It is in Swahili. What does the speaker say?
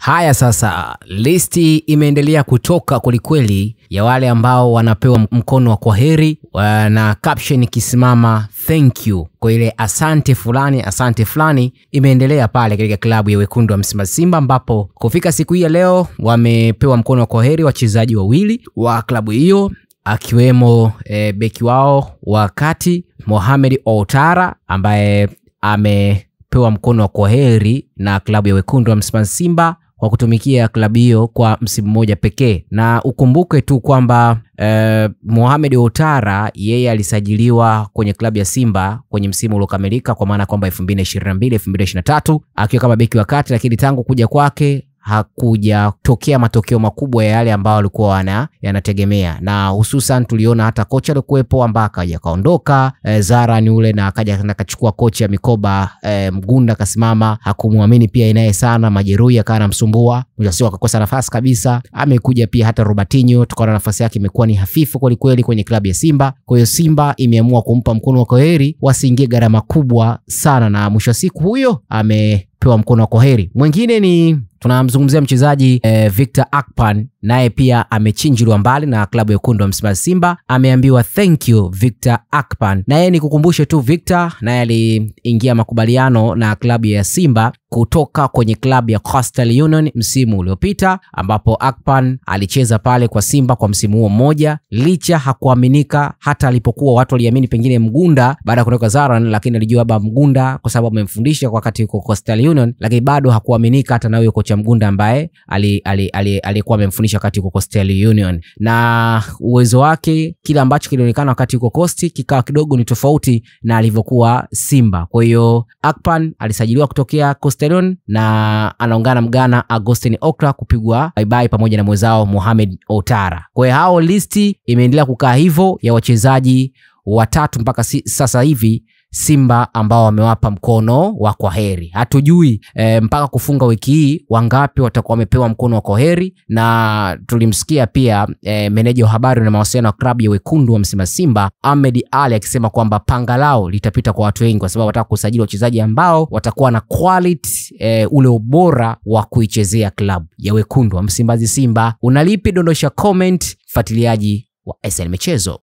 Haya sasa, listi imeendelea kutoka kwelikweli ya wale ambao wanapewa mkono wa kwaheri wa- na caption ikisimama thank you kwa ile asante fulani asante fulani imeendelea pale katika klabu ya wekundu wa Msimbazi Simba, ambapo kufika siku hii ya leo wamepewa mkono wa kwaheri wachezaji wawili wa klabu hiyo akiwemo e, beki wao wa kati Mohamed Outara ambaye amepewa mkono wa kwaheri na klabu ya wekundu wa Msimbazi Simba kwa kutumikia klabu hiyo kwa msimu mmoja pekee, na ukumbuke tu kwamba eh, Mohamed Outara yeye alisajiliwa kwenye klabu ya Simba kwenye msimu uliokamilika kwa maana kwamba 2022 2023 akiwa kama beki wa kati, lakini tangu kuja kwake hakujatokea matokeo makubwa ya yale ambayo walikuwa wana yanategemea, na hususan tuliona hata kocha alikuwepo ambaye akaja kaondoka e, Zara ni ule na akaja akachukua kocha mikoba e, Mgunda akasimama, hakumwamini pia inaye sana, majeruhi akawa anamsumbua, mwisho wa siku akakosa nafasi kabisa. Amekuja pia hata Robertinho, tukaona nafasi yake imekuwa ni hafifu kwelikweli kwenye klabu ya Simba. Kwa hiyo Simba imeamua kumpa mkono wa kwaheri, wasiingie gharama kubwa sana, na mwisho wa siku huyo amepewa mkono wa kwaheri. Mwingine ni tunamzungumzia mchezaji eh, Victor Akpan naye pia amechinjiliwa mbali na klabu ya wekundu wa Msimbazi Simba, ameambiwa thank you Victor Akpan. Na yeye nikukumbushe tu, Victor naye aliingia makubaliano na klabu ya Simba kutoka kwenye klabu ya Coastal Union msimu uliopita, ambapo Akpan alicheza pale kwa Simba kwa msimu huo mmoja, licha hakuaminika hata alipokuwa watu waliamini pengine Mgunda baada ya kutoka Zaran, lakini alijua labda Mgunda kwa sababu amemfundisha kwa wakati yuko Coastal Union, lakini bado hakuaminika hata na huyo kocha Mgunda ambaye alikuwa ali, ali, ali amemfundisha wakati yuko Coastal Union, na uwezo wake kile ambacho kilionekana wakati yuko Coast kikawa kidogo ni tofauti na alivyokuwa Simba. Kwa hiyo Akpan alisajiliwa kutokea Coastal Union na anaungana Mgana Agustin Okra kupigwa bye bye pamoja na mwenzao Mohamed Outara. Kwa hiyo hao listi imeendelea kukaa hivyo ya wachezaji watatu mpaka si, sasa hivi Simba ambao wamewapa mkono wa kwaheri. Hatujui e, mpaka kufunga wiki hii wangapi watakuwa wamepewa mkono wa kwaheri, na tulimsikia pia e, meneja wa habari na mawasiliano wa klabu ya wekundu wa Msimbazi Simba Ahmed Ali akisema kwamba panga lao litapita kwa watu wengi, kwa sababu wataka kusajili wachezaji ambao watakuwa na quality e, ule ubora wa kuichezea klabu ya wekundu wa Msimbazi Simba. Unalipi? Dondosha comment, fuatiliaji wa SN Michezo.